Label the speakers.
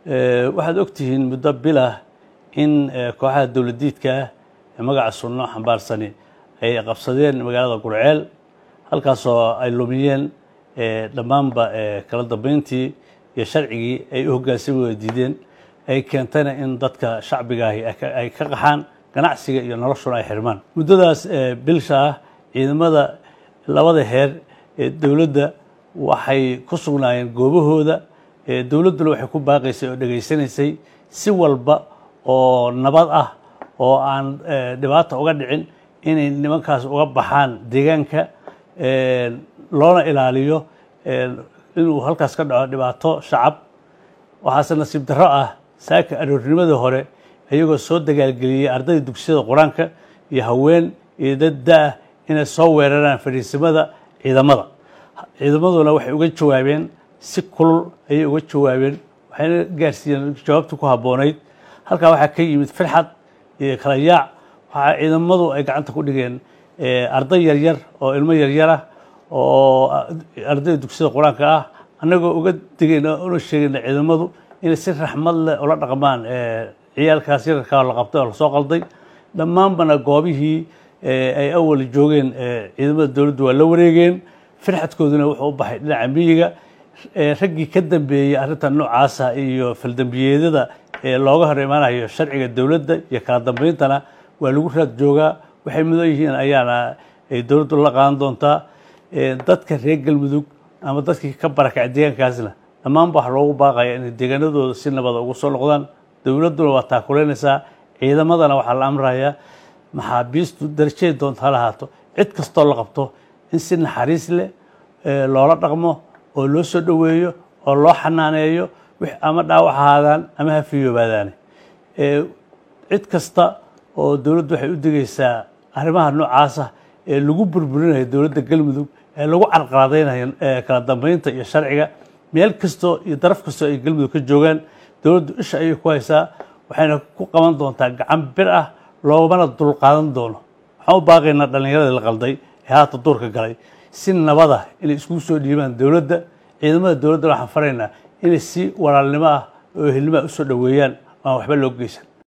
Speaker 1: waxaad ogtihiin muddo bilah in kooxaha dowladiidka ah ee magaca sunno xambaarsani ay qabsadeen magaalada gurceel halkaasoo ay lumiyeen dhammaanba kala dambeyntii iyo sharcigii ay u hoggaansami wada diideen ay keentayna in dadka shacbigaahi ay ka qaxaan ganacsiga iyo noloshuna ay xirmaan muddadaas bilsha ah ciidamada labada heer ee dowladda waxay ku sugnaayeen goobahooda dowladduna waxay ku baaqaysay oo dhegaysanaysay si walba oo nabad ah oo aan dhibaata uga dhicin inay nimankaas uga baxaan deegaanka loona ilaaliyo inuu halkaas ka dhaco dhibaato shacab waxaase nasiib darro ah saaka aroornimadii hore iyagoo soo dagaalgeliyey ardayda dugsiyada qur-aanka iyo haween iyo dad da-ah inay soo weeraraan fadhiisimada ciidamada ciidamaduna waxay uga jawaabeen si kulul ayay uga jawaabeen waxayna gaarsiiyeen jawaabta ku habboonayd halkaa waxaa ka yimid firxad iyo kala yaac waxaa ciidamadu ay gacanta ku dhigeen arday yaryar oo ilmo yaryar ah oo ardayda dugsiyada qur-aanka ah annagoo uga digayna una sheegayna ciidamadu inay si raxmad leh ula dhaqmaan ciyaalkaas yararkaa la qabtay oo lasoo qalday dhammaanbana goobihii ay awal joogeen ciidamada dowladdu waa la wareegeen firxadkooduna wuxuu u baxay dhinaca miyiga raggii ka dambeeyey arrintan noocaasa iyo faldambiyeedyada looga hor imaanayo sharciga dowladda iyo kala dambeyntana waa lagu raad joogaa waxay mudan yihiin ayaana ay dowladdu la qaadan doontaa dadka reer galmudug ama dadkii ka barakacay deegaankaasna dhammaanba waxa loogu baaqaya inay deegaanadooda si nabada ugu soo noqdaan dowladduna waa taakuleynaysaa ciidamadana waxaa la amrayaa maxaabiistu darajeed doonta ha lahaato cid kastoo la qabto in si naxariis leh loola dhaqmo oo loo soo dhoweeyo oo loo xanaaneeyo ama dhaawac ahaadaan ama ha fiyoobaadaane cid kasta oo dowladdu waxay u digaysaa arrimaha noocaasa ee lagu burburinayo dowladda galmudug ee lagu carqaladaynayo kala dambeynta iyo sharciga meel kastoo iyo daraf kastoo ay galmudug ka joogaan dowladdu isha ayay ku haysaa waxayna ku qaban doontaa gacan bir ah loomana dulqaadan doono waxaan u baaqaynaa dhallinyaradii la qalday ee haata duurka galay si nabada inay iskugu soo dhiibaan dowladda ciidamada dowladda waxaan faraynaa inay si walaalnimo ah oo ehelnimo ah usoo dhoweeyaan aan waxba loo geysan